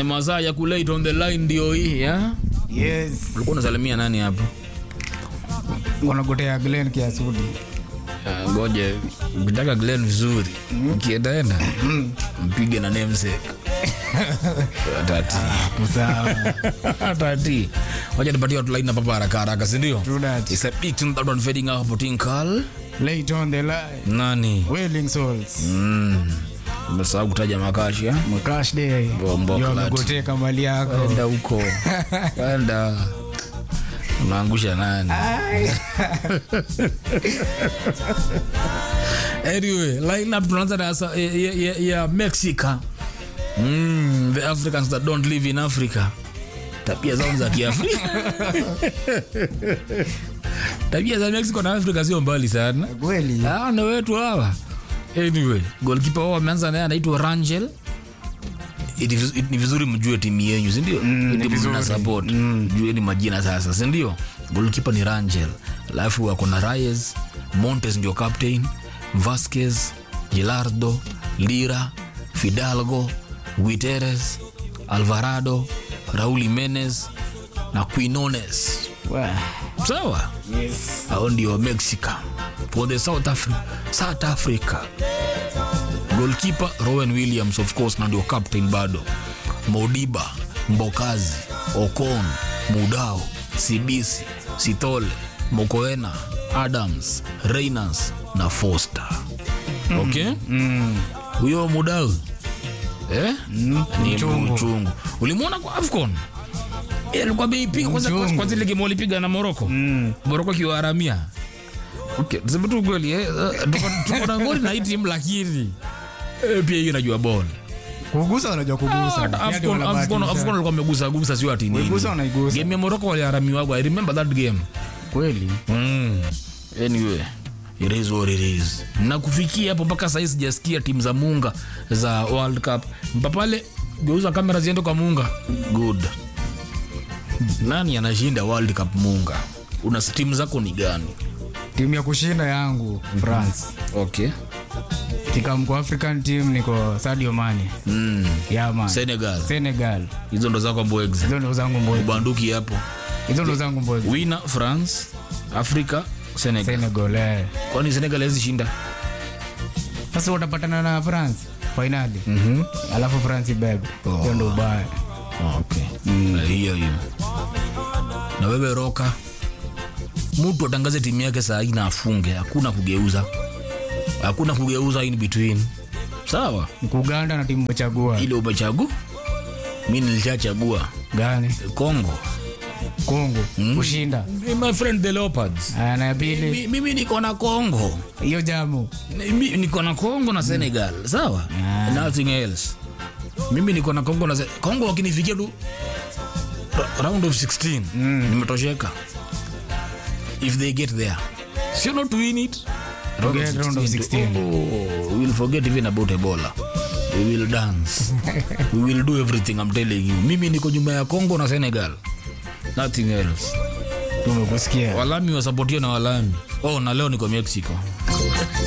Eh, masaa ya kulate on the line ndio hii ya Yes. ulikuwa unasalimia nani hapo Wanagotea Glen Kiasudi. Ah, ngoje ukitaka Glen vizuri ukiendaenda mpige na namesake tati Sawa. tati wacha nipatie watu line hapa haraka haraka si ndio True that. It's a big tune that one fading out hapo tinkal Late on the line. nani Wailing Souls. mm. umesahau kutaja makashi ya Mkash day. Bombo Yo, klati. wamegoteka mali yako. enda huko enda unaangusha nani anyway line up tunaanza na ya, ya, ya, ya mexica mm, the africans that don't live in africa tabia zao ni za kiafrika tabia za mexico na africa sio mbali sana Kweli. hawa ndo wetu hawa anyway golkipa wao wameanza naye anaitwa rangel It is- it- ni vizuri mjue timu yenyu sindio ni timu vizuri. mna support jueni majina sasa sindio golkipa ni rangel alafu wako na rayes montes ndio captain vasquez gilardo lira fidalgo guiteres alvarado raul imenez na quinones Wah. sawa Yes. hao ndio mexica for the south africa, south africa golkipa rowen williams of course na ndio captain bado modiba mbokazi okon mudao sibisi sitole mokoena adams reynans na foster okay huyo mudao eh? ni mchungu. mchungu ulimwona kwa afcon Eh, alikuwa ameipiga kwanza Mchungu. kwanza ile game walipiga na moroko moroko akiwaharamia okay tuseme tu kweli eh, eh, tuko- tuko na ngori na hii timu lakini eh, pia hiyo inajua ball Kugusa wanajua kugusa. Hata Yaani Afcon- wanabahatisha. Afcon- Afcon walikuwa wamegusa gusa sio ati nini Waigusa wanaigusa. game ya moroko waliharamiwagwa i remember that game Kweli. mm. anyway it is what it is na kufikia hapo mpaka sahii sijasikia timu za munga za world cup mpapale geuza kamera ziende kwa munga good nani anashinda world cup munga una timu zako ni gani Timu ya kushinda yangu France. okay Kikamko African team niko Sadio Mane. mm. Yeah man. senegal Senegal. hizo ndo zako mbwegzi Hizo ndo zangu mboy. ubanduki hapo Hizo ndo zangu mboy. wina france africa senegal Senegal. Eh. kwani senegal hawezi shinda Sasa utapatana na France finali. Mhm. Alafu France ibebe. Hiyo ndo ubaya. okay Na hiyo hiyo na wewe roka mtu atangaze timu yake saa hii na afunge hakuna kugeuza hakuna kugeuza in between sawa Kuganda na timu chagua. ile umechagua mi nilishachagua Gani? congo Kongo. Kushinda. my friend the leopards Aya na ya pili. Mi- mimi niko na congo Hiyo jamu. Mi- niko na congo na senegal sawa nothing else mimi niko na congo na Se- congo wakinifikia tu ra- round of 16 nimetosheka if they get there sio not to win it round get round of 16. Oh, we will forget even about ebola we will dance we will do everything i'm telling you mimi niko nyuma ya congo na senegal nothing else Tumekusikia. walami wasapotia na walami oh na leo niko mexico